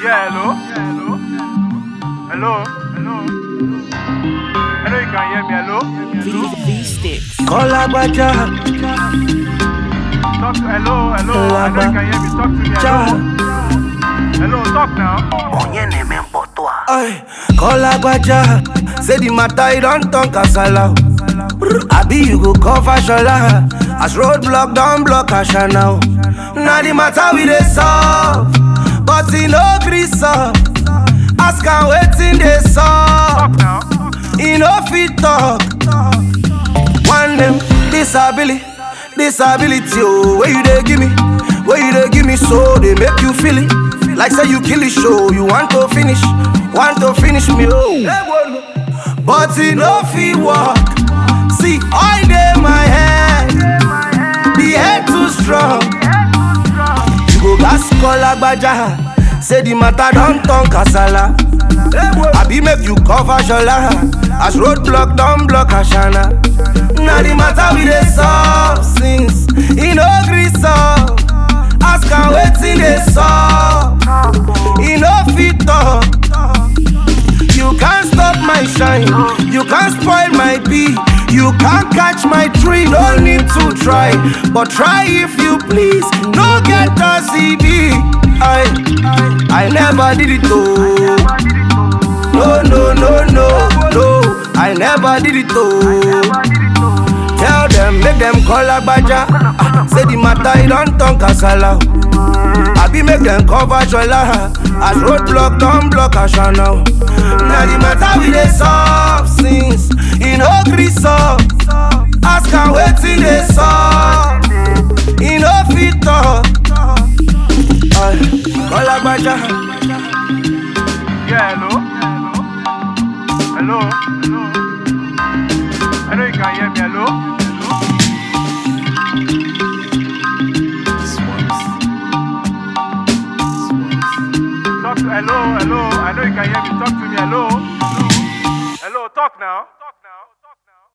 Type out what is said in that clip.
Yeah, hello? Hello? Hello? I know you can hear me. Hello? V, v sticks. Kọ́lágbájá Talk to, hello, hello. I know you can hear me. Talk to me. Hello? Hello, talk now. Ay, Kọ́lágbájá say the matter e don turn kasala. o. Abi you go cover shola as road block don block Ashana. o. Na the matter we dey solve but e no gree solve. Ask am wetin dey Talk solve. now. e no fit talk. One name disability, disability oh, where you dey give me, where you dey give me so they make you feel it. Like say you kill the show, you want to finish, want to finish me oh. But e no fit work. See oil dey my head, the head too strong. You go gas call agbaja, say the matter don turn kasala. Abi make you cover shola, as road block don block Ashana. Na the matter we dey solve since e no gree solve. Ask am wetin dey solve, e no fit talk. You can't stop my shine, you can't spoil my bee, you can't catch my tree. No need to try, but try if you please. No get a CD. I, I never did it though. No, no, no, no, no. I never did it though. Tell them, make them call Agbaja. Ah, say the matter, it don't turn kasala. Abi make them cover Jola. As roadblock, don't block Ashana. Now the matter we dey solve since e no gree solve. Ask am wetin dey solve. E no fit talk. Ay, Call Agbaja. Yeah, hello? Hello? Hello? I know you can hear me. Hello? Talk to, hello, hello. I know you can hear me. Talk to me. Hello? Hello, talk now.